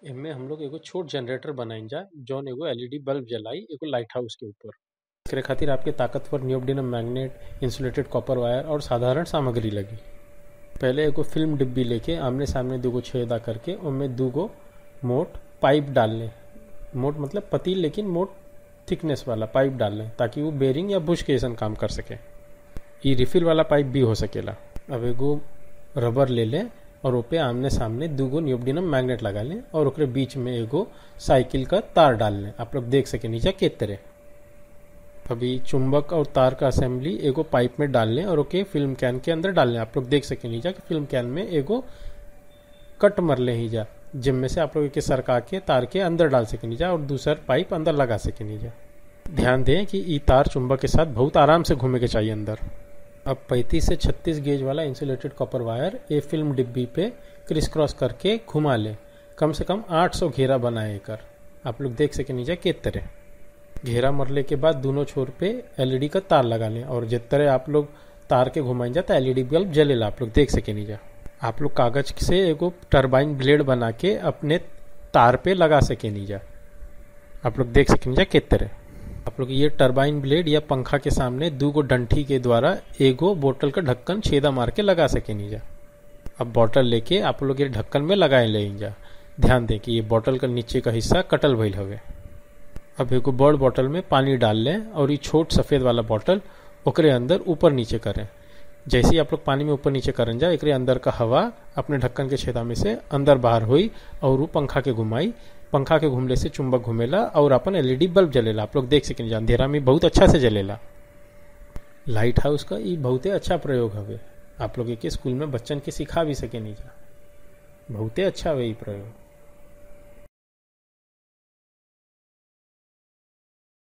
एमे हम लोग एगो छोट जनरेटर बनाईल जा जौन एगो एलईडी बल्ब जलाई एगो लाइट हाउस के ऊपर एकरे खातिर आपके ताकतवर neodymium magnet insulated copper wire और साधारण सामग्री लगी पहले एगो फिल्म डिब्बी लेके आमने सामने दूगो छेदा करके उनमें दूगो मोट पाइप डाल लें मोट मतलब पतील लेकिन मोट थिकनेस वाला पाइप डाल लें ताकि वो बेरिंग या बुश के जैसन काम कर सके ई रिफिल वाला पाइप भी हो सकेला अब एगो रबर ले लें और ओपे आमने सामने दूगो नियोडिनम मैग्नेट लगा लें और ओकरे बीच में एगो साइकिल का तार डाल लें आप लोग देख सके नीचे के तरह अभी चुंबक और तार का असेंबली एगो पाइप में डाल लें और ओके फिल्म कैन के अंदर डाल लें आप लोग देख सके नीचे कि फिल्म कैन में एगो कट मर ले ही जा जिनमें से आप लोग के सरका के तार के अंदर डाल सके नीचे और दूसरा पाइप अंदर लगा सके नीचे ध्यान दें कि ई तार चुंबक के साथ बहुत आराम से घूमे के चाहिए अंदर अब 35 से 36 गेज वाला इंसुलेटेड कॉपर वायर ए फिल्म डिब्बी पे क्रिस क्रॉस करके घुमा लें कम से कम 800 घेरा बनाए कर आप लोग देख सके नीचे के तरह घेरा मरले के बाद दोनों छोर पे एलईडी का तार लगा लें और जिस तरह आप लोग तार के घुमाई जाता एलईडी बल्ब जलेला आप लोग देख सके नीचे आप लोग कागज से एगो टरबाइन ब्लेड बना के अपने तार पे लगा सके नीचे आप लोग देख सके नीचे के तरह आप लोग ये टरबाइन ब्लेड या पंखा के सामने दो गो डंठी के द्वारा एगो बोतल का ढक्कन छेदा मार के लगा सके नीचा अब बोतल लेके आप लोग ये ढक्कन में लगाए ले जा ध्यान दें कि ये बोतल का नीचे का हिस्सा कटल भइल हवे अब एगो बड़ बोतल में पानी डाल लें और ये छोट सफेद वाला बोतल ओकरे अंदर ऊपर नीचे करें जैसे ही आप लोग पानी में ऊपर नीचे करें जा एकरे अंदर का हवा अपने ढक्कन के छेदा में से अंदर बाहर हुई और वो पंखा के घुमाई पंखा के घूमले से चुंबक घूमेला और अपन एलईडी बल्ब जलेला आप लोग देख सकें अंधेरा में बहुत अच्छा से जलेला लाइट हाउस का ये बहुते अच्छा प्रयोग हवे आप लोग के स्कूल में बच्चन के सिखा भी सके नहीं जा बहुते अच्छा हवे ये प्रयोग